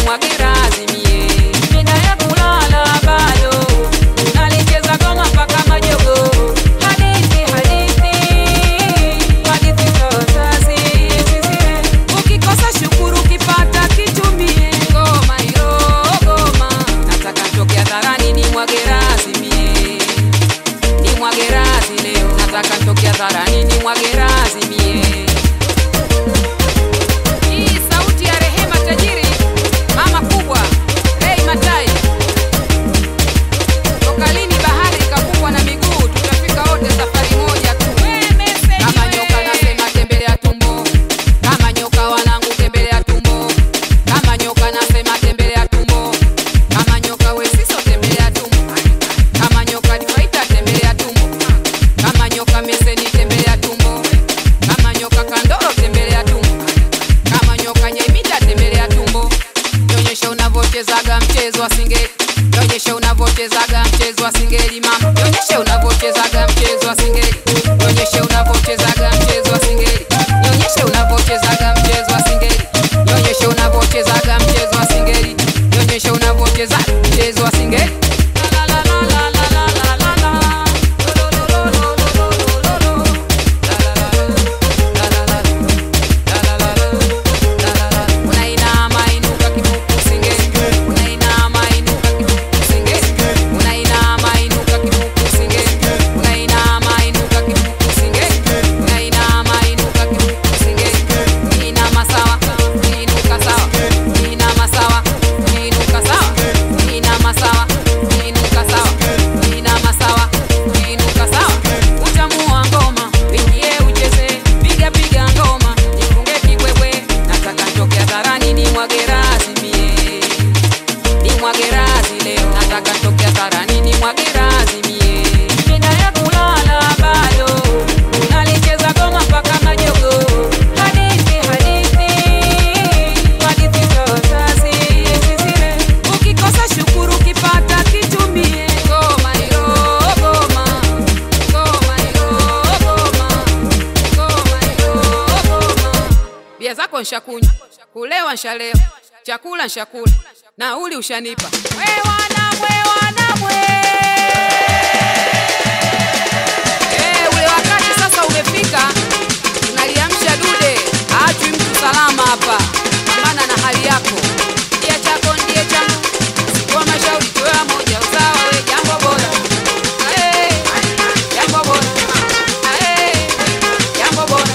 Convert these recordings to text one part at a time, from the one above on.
nimwage radhi mie. Mida ya kulala bado nalicheza goma mpaka majogo. Hadithi, hadithi, hadithi za wazazi. Ukikosa shukuru, ukipata kitumie. Ngoma hiyo, ngoma. Nataka nitoke hadharani nimwage radhi mie ni mwagerazi leo, nataka nitoke hadharani ni mwagerazi mie. Hii sauti ya Rehema tajiri, mama kubwa, Rei Matai. Toka lini bahari ikafungwa na miguu? Tutafika wote safari moja tu. Kama nyoka nasema tembelea tumbo, kama nyoka wanangu tembelea tumbo, kama nyoka nasema tembelea tumbo, kama nyoka wesiso tembelea tumbo, kama nyoka difaita tembelea tumbo, kama nyoka meseni tembelea tumbo, kama nyoka kandoro tembelea tumbo, kama nyoka nyaimita tembelea tumbo. Nionyeshe unavyochezaga mchezo wa singeli, nionyeshe unavyochezaga mchezo wa singeli mama, nionyeshe unavyochezaga mchezo wa singeli, nionyeshe unavyochezaga mchezo wa singeli, nionyeshe unavyochezaga mchezo wa singeli, nionyeshe unavyochezaga mchezo wa singeli, nionyeshe unavyocheza mchezo wa singeli. La la la la la la la la la. Lo lo lo lo lo lo lo lo lo. La la la la la la la la la la. Unainama inuka kifuku singeli, unainama inuka kifuku singeli, unainama inuka kifuku singeli, unainama inuka kifuku singeli, unainama inuka kifuku singeli, inama sawa, inuka sawa, inama sawa, inuka sawa, inama sawa, inuka sawa, inama sawa, inuka sawa. Utamu wa ngoma, wingie ucheze, piga piga ngoma, nifunge kibwebwe, nataka nitoke hadharani nimwage razi mie, nimwage razi leo, nataka nitoke hadharani nimwage razi mie. Mida ya kulala bado, nalicheza goma mpaka majogo, hadithi hadithi, hadithi za wazazi zile. Ukikosa shukuru, ukipata kitumie. Ngoma hilo goma, ngoma hilo goma, ngoma hilo goma. Bia zako nshakunywa, kulewa nshalewa, chakula nshakula, nauli ushanipa. We wanamwe, wanamwe. Eh, ule wakati sasa umefika, tunaliamsha dude, haachwi mtu salama hapa. Pambana na hali yako, ndiye chako ndiye changu, sikuwa mashauri tuwe moja, usawa we jambo bora. Eh, jambo bora. Eh, jambo bora.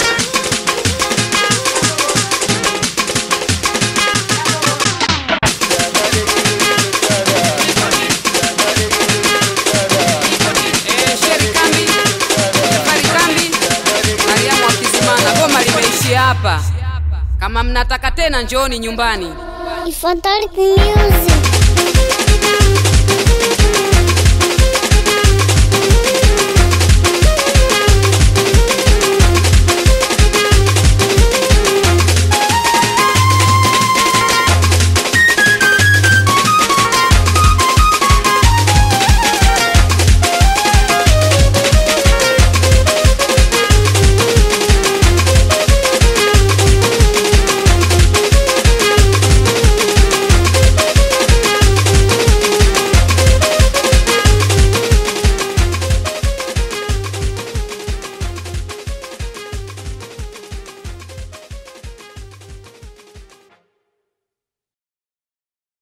Eh, Sheri Kambi, Jafari Kambi, Mariamu wa Kizimana, goma limeishia hapa. Kama mnataka tena njooni nyumbani. Ifadhali music.